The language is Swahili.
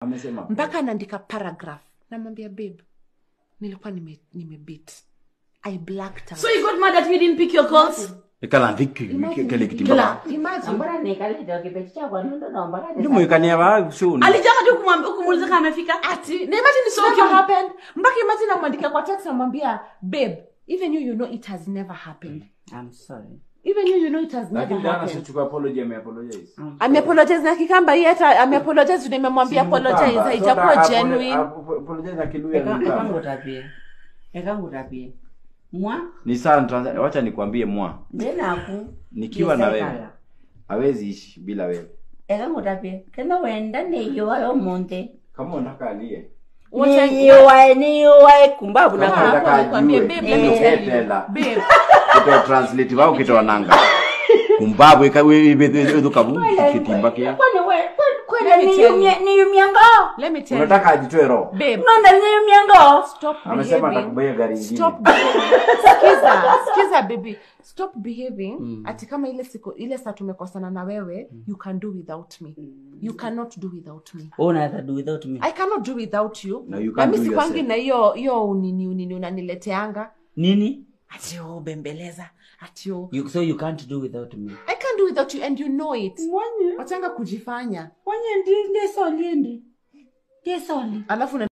amesema mpaka anaandika paragraph namwambia babe nilikuwa nime, nimebit i blacked out So you got mad that we didn't pick your calls? ikala thiki kele kitimba Kila- imagine ambora nikaleta kipeti chako nundo naomba kati ndio mwikania ba shuni Alijama tu kumwambia kumuuliza kama amefika. ati na imagine it So never cute. happened mpaka imagine namwandika kwa text namwambia babe even you you know it has never happened I'm sorry even you you know it has never lakini Diana happened sichukua apology ameapologize ameapologize na kikamba hii hata ameapologize nimemwambia apologize haitakuwa genuine apologize na kiluya ni kamba. ekangutapie ekangutapie mwa ni sana Tanzania wacha nikwambie mwa ndenaku nikiwa na wewe hawezi ishi bila wewe ekangutapie kena wenda niyiwayo omonte kama unataka alie Wacha- niyiwae niyiwae kumbavu Kama Ah, unataka hapo nikwambie, ajue, babe, let me ndio tell you. ketela. Babe, kito translate wao kito nanga kumbabu ikawe ibedo kabu kitimba kia kwani we kwani Let me tell you. niyumye- niyumyengo let me tell you, unataka ajitoe roho babe, nonda niyumyengo stop amesema behaving. atakubaya gari ingine Stop behaving. Sikiza, sikiza baby. Stop behaving. Ati kama ile siku ile saa tumekosana na wewe, you can do without me. You cannot do without me. unaweza do without me I cannot do without you. No, you na can't mi do sikwangi yourself. na hiyo hiyo unini unini unanileteanga. nini Ati oh bembeleza. Ati oh you, so you can't do without me I can't do without you and you know it. mwanye Wachanga kujifanya. mwanye ndi ndesoli ndi ndesoli Alafu